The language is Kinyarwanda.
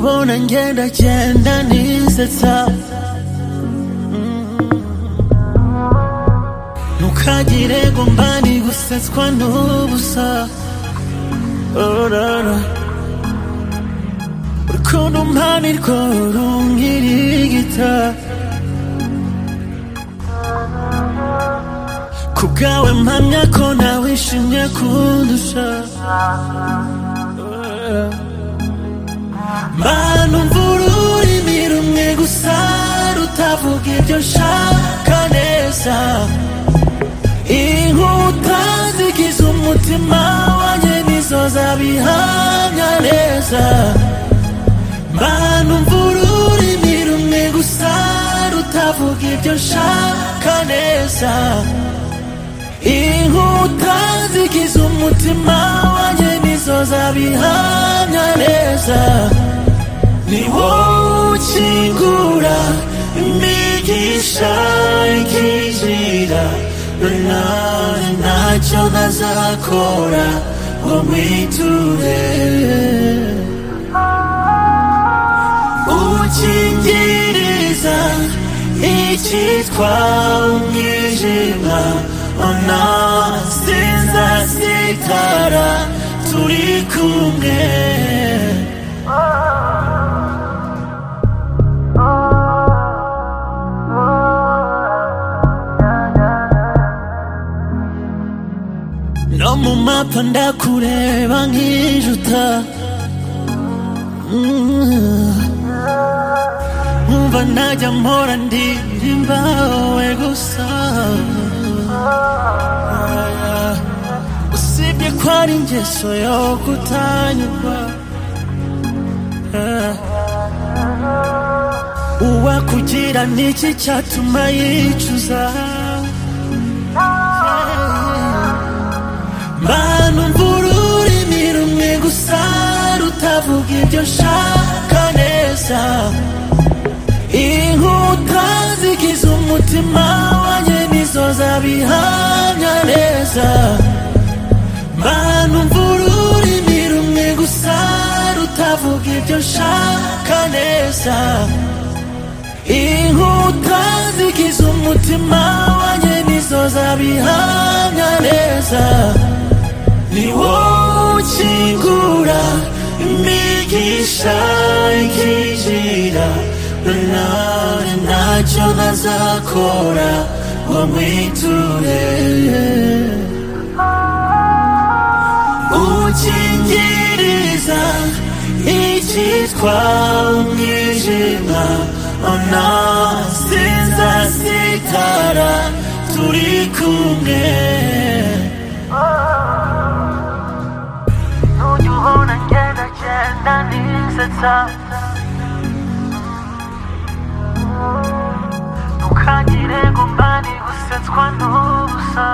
ngenda genda nisetsa ntukagire ngo mbani gusetswa n'ubusa orara urukundo mpanirwa runkirigita ku bwawe mpamya ko nawishimye kundusha mana umvura ururimi rumwe gusa rutavuga ibyo nshaka neza inkuta zigize umutima wanjye nizo zabihamya neza mana umvura ururimi rumwe gusa rutavuga ibyo nshaka neza inkuta zigize umutima wanjye nizo zabihamya neza ni wowe ukingura imigisha ikinjira nawe ntacyo ntazakora ngo mwiture ukingiriza icyitwa umwijima ona sinzasitara turi kumwe no mu mapa ndakureba nk'ijuta nkumva najya mpora ndirimba wowe gusa usibye ko ari ingeso yo kutanyurwa uwakugira n'iki cyatuma yicuza Mana umvura ururimi rumwe gusa rutavuga ibyo nshaka neza inkuta zigize umutima wanjye nizo zabihamya neza Mana umvura ururimi rumwe gusa rutavuga ibyo nshaka neza inkuta zigize umutima wanjye nizo zabihamya neza ni wowe ukingura imigisha ikinjira nawe ntacyo ntazakora ngo mwiture ukingiriza icyitwa umwijima ona sinzasitara turi kumwe Nujya ubona ngenda ngenda nisetsa Ntukagire ngo mba ndi gusetswa n'ubusa